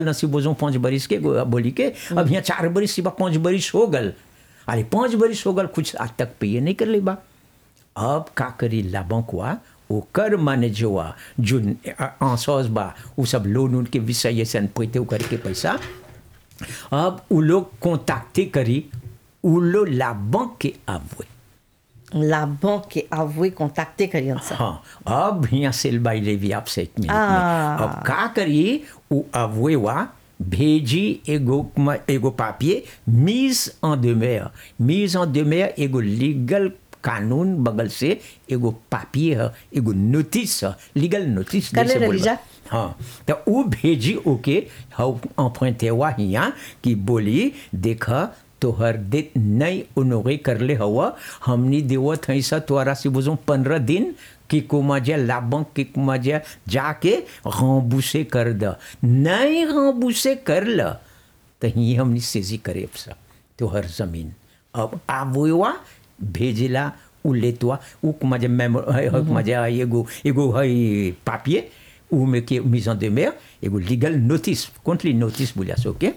नसीबोजों पाँच बरिस के गो- बोली के अब यहाँ चार बरिस सिवा पाँच बरिस हो गल अरे पाँच बरिस हो गल कुछ आज तक पे नहीं कर ले बा अब का करी लाबंकवा ओकर माने जोआ जो आंसौस बा उ सब लोन उनके विषय ऐसे पैते ओकर के पैसा अब उ लोग कॉन्टैक्टे करी उ लोग लाबंक के आवए La banque est avouée contacter करियन सा हाँ अब यहाँ सेल बाई लेवी आप से एक मिनट में आ। अब का करिए उ अवुए वा भेजी एगो म- एगो पापिये मीज en demeure मीज en demeure एगो लीगल कानून बगल से एगो पापिये है एगो नोटिस है लीगल नोटिस कर ले जैसे रही बोलबा। जा। हाँ तो उ भेजी ओके हाउ emprunté हुआ हियाँ कि बोली देखा तोहर दे नहीं उनोगे कर ले हवा हमनी देवत हई सा तोहरा से बुझो पंद्रह दिन कि कुमाजा लाबंक कि कुमाजा जाके रंबूसे कर द नहीं रंबूसे कर ल तो ही हमनी सेजी करे अब सा तोहर जमीन अब आवुआ भेजिला उ लेतवा उ कुमाजा मेमो कुमाजा एगो एगो हई पापिये उ में के mise en demeure एगो लीगल नोटिस कोंटली नोटिस बोलिया सो के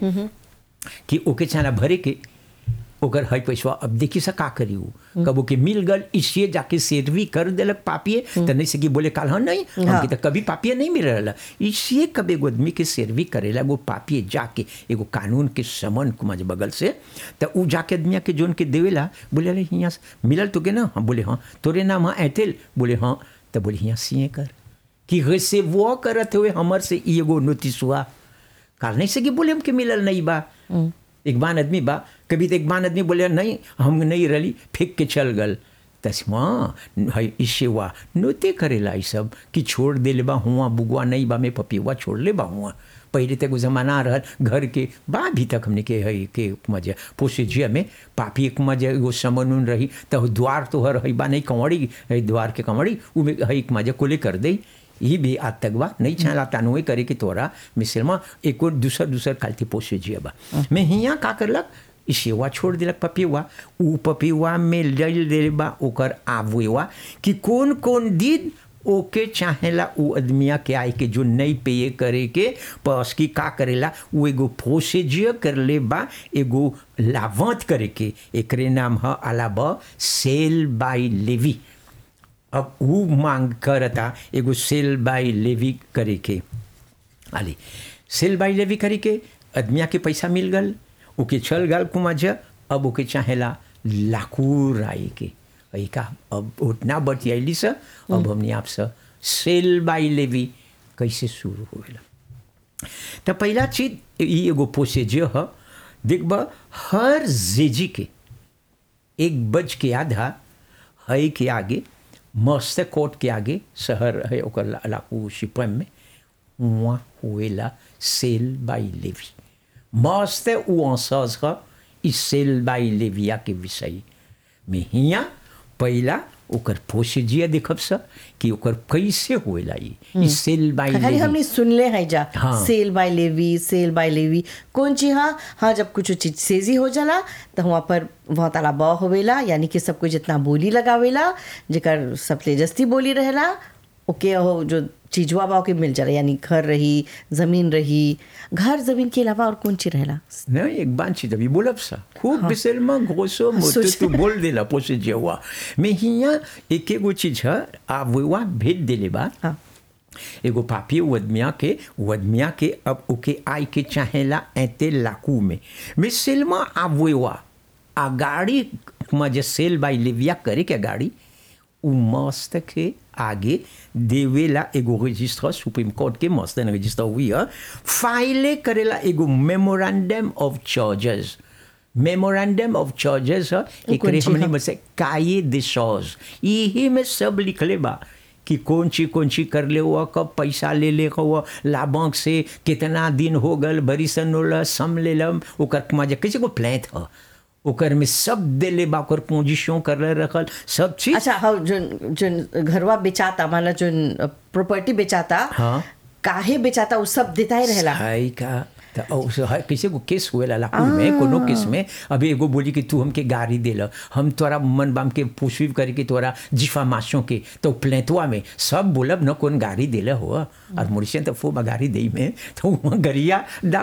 कि ओके चाला भरे के ओकर हई पैसवा अब देखी सा का करी उ कबो के मिल गल इसलिए जाके सेरवी कर देलक पापिये तो नहीं से कि बोले काल हाँ नहीं हमके तो कभी पापिये नहीं मिल रहा इसलिए कब एगो आदमी के सेरवी करेला वो पापिये जाके एगो कानून के समन कुमाज बगल से तो उ जाके आदमिया के जोन के देवेला बोले अरे हियाँ से मिलल तो के ना हाँ बोले हाँ तोरे नाम हाँ ऐतेल बोले हाँ तो बोले हियाँ सिए कर कि वैसे वो करत हुए हमर से ई एगो नोटिस हुआ काल नहीं से कि बोले हमके मिलल नहीं बा एक बार आदमी बा कभी तो एक बार आदमी बोले नहीं हम नहीं रली फेंक के चल गल तस्मा है इससे हुआ नोते करेला ई सब कि छोड़ दे ले बा हुआ बुगवा नहीं बा में पपीवा छोड़ ले बा हुआ पहले तक वो जमाना रहल घर के बा भी तक हमने के है के मजे पोसेजिया में पापी एक मजे एगो समन उन रही तो द्वार तो हर है बा नहीं कंवड़ी है द्वार के कंवड़ी उ में है एक मजे कोले कर दे ये भी आज तक बा नहीं चाहला तानुए करे कि तोरा मिसलमा एक और दूसर दूसर कालती पोसे जिया बा मैं हियाँ का करलक ई सेवा छोड़ दिलक पपिवा उ पपिवा में लल दे बा ओकर आवेवा कि कौन कौन दिन ओके चाहेला उ आदमिया के आए के जो नहीं पे करे के पस की का करेला वो एगो प्रोसीजियर कर ले बा एगो लावंत करे के एकरे नाम है अलाबा सेल बाई लेवी अब ऊ मांग करता एगो सेल बाई लेवी करे के आली सेल बाई लेवी करे के आदमिया के पैसा मिल गल ओके चल गल कुमाज अब ओके चाहेला लाकूर आए के अई का अब उतना बतियाली सा अब हमने आप सा सेल बाई लेवी कैसे शुरू होएला तो पहला चीज ई एगो प्रोसीजर ह देखब हर जेजी के एक बज के आधा है के आगे मस्त कोर्ट के आगे शहर है ओकर ला- लाकू शिपम में वहाँ हुएला सेल बाई लेवी मस्त उ अंसाज का इस सेल बाई लेविया के विषय में हियाँ पहिला ओकर प्रोसीजियर देखब सा कि ओकर कैसे होएला ई ई सेल बाई खाली लेवी हमने सुनले हैं जा हाँ। Sale by levy sale by levy कौन चीज हाँ हाँ जब कुछ चीज सेजी हो जाला तो वहाँ पर वहाँ ताला बा होवेला यानी कि सब कुछ जितना बोली लगावेला जेकर सब तेजस्ती बोली रहेला ओके हो जो चीजवा बा ओके मिल जाला यानी घर रही जमीन रही घर जमीन के अलावा और कौन चीज रहेला नहीं एक बात चीज अभी बोलब सा खूब बिसेल में घोसो मोटो सोच- तू बोल देला पोसे जेवा मैं हिया एक एगो चीज है आ वो भेज देले बा हाँ एगो पापी वदमिया के वदमिया के अब ओके आई के चाहेला ऐते लाकू में मैं सेलमा आवेवा आ गाड़ी में जे सेल बाई लेविया करे के गाड़ी उ मस्त के आगे देवेला एगो रजिस्टर सुप्रीम कोर्ट के मस्त रजिस्टर हुई है फाइले करेला एगो memorandum of charges memorandum of charges है एकरे कौन ची हमने ह? में से काये दे सॉज यही में सब लिखले बा कि कौन ची कौन ची कर ले हुआ कब पैसा ले ले हुआ लाभांक से कितना दिन हो गल बरिसन होला सम ले लम ओकर मजा कैसे को प्लेट ह ओकर में सब दे ले बा ओकर पोजीशन कर ले रखल सब चीज अच्छा हाँ जो जो घरवा बेचाता माला जो प्रॉपर्टी बेचाता हाँ। काहे बेचाता वो सब देता ही रहेला हाय का त औ से है कैसे को केस हुएला लाकूर में कोनो केस में अभी एगो बोली कि तू हमके गाड़ी दे ल हम तोरा मन बाम के पुष्पिव करे के तोरा जिफामाशों के तो प्लेतवा में सब बोलब न कौन गाड़ी देले हो और मुर्शियन तो फो गाड़ी दे में तो वहाँ गरिया डाक